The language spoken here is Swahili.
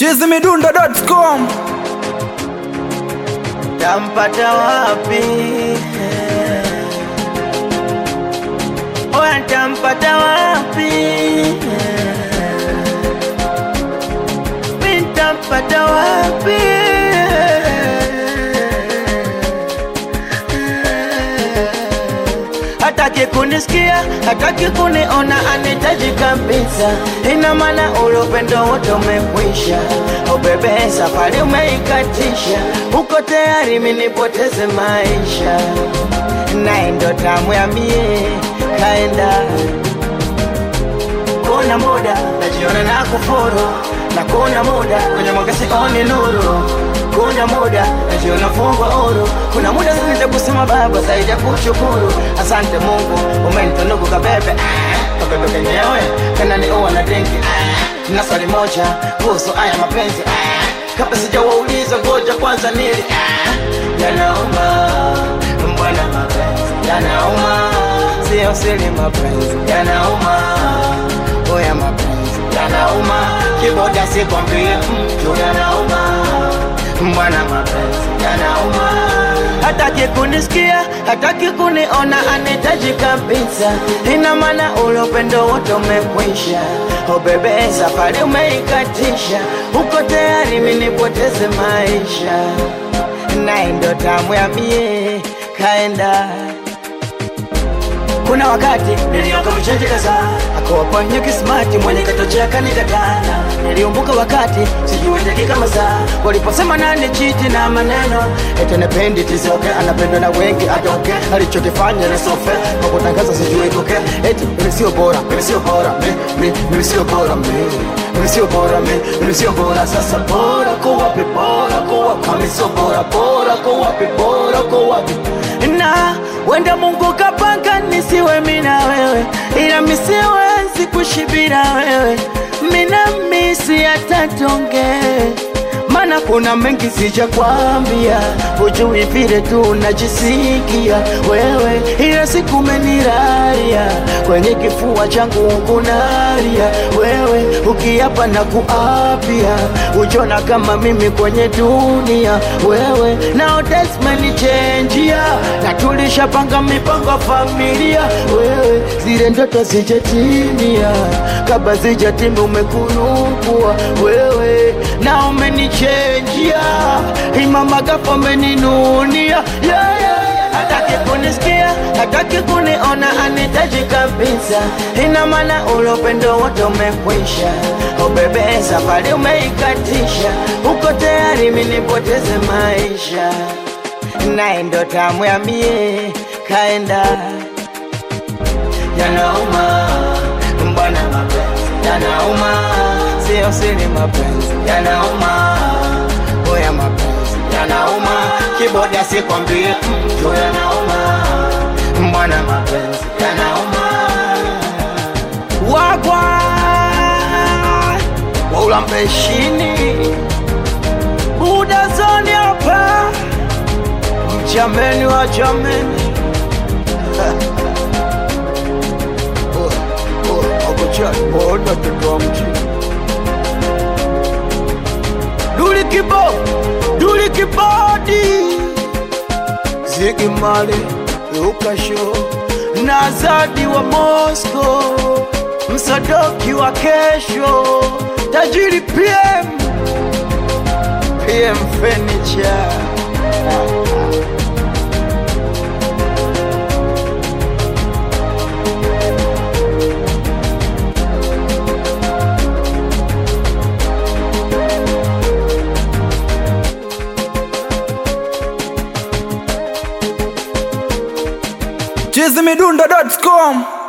chizimidundo.com tampata wapi? Oya, tampata wapi? Mi tampata wapi? Hataki kunisikia, hataki kuniona, anitaji kabisa. Ina maana ule upendo wote umekwisha. Oh bebe, safari umeikatisha, uko tayari minipoteze maisha, naye ndo tamu ya mie kaenda kuna muda najiona na kufuru na kuna muda kwenye mwanga sioni nuru kuna muda najiona fungwa huru kuna muda zaidi kusema baba zaidi ya kushukuru asante mungu umenitunuku kabebe ah, kabebe kenyewe kananiua na dengi ah, na swali moja kuhusu haya mapenzi ah, kabla sijawauliza ngoja kwanza nili ah, yanauma mbwana mapenzi yanauma sio siri mapenzi yanauma oya mapenzi yanauma kiboda sikwambie mtu yanauma mbwana mapenzi yanauma hataki kunisikia hataki kuniona anitaji kabisa ina maana ule upendo wote umekwisha o bebe safari umeikatisha uko tayari minipoteze maisha naye ndo tamu ya mie kaenda kuna wakati nilioka mchenji kadhaa akawapanya kismati mwenye katochea kanikatana niliumbuka wakati sijui dakika masaa waliposema nani chiti na maneno ete nependi tisoke anapendwa na wengi atoke alichokifanya na sofe kwa kutangaza sijui koke eti mimi sio bora mimi sio bora mi- mi- mimi sio bora mi mimi sio bora mi mimi sio bora sasa bora kwa wapi bora kwa wapi kama sio bora bora kwa wapi bora kwa wapi na wenda Mungu kapanga nisiwe mina wewe, ila misiwezi kushibira wewe, mina misi atatonge mana kuna mengi sija kwambia, hujui vile tu najisikia wewe, ila siku meniraria kwenye kifua changu kunaria wewe, ukiapa na kuapia, ujona kama mimi kwenye dunia wewe, nao desmenichenjia na tulishapanga mipango familia wewe, zile ndoto zijatimia, kabla zijatimia umekunukua wewe, na umenichenjia imamagapo umeninunia yeah, yeah, yeah. hataki kunisikia hataki kuniona anitaji kabisa ina maana ule upendo wote umekwisha o bebe safari umeikatisha uko tayari minipoteze maisha naye ndo tamu ya mie kaenda yanauma mbwana mapenzi yanauma sio siri mapenzi yanauma oya mapenzi yanauma kiboda sikwambie mtu yanauma mbwana mapenzi yanauma wagwa waulampeshini udazoni hapa mjameni wa jameni akochaona toto wa mjini duli kibo duli kibodi zigi male ukasho na zadi wa Moscow msadoki wa kesho tajiri PM PM Furniture chizimidundo.com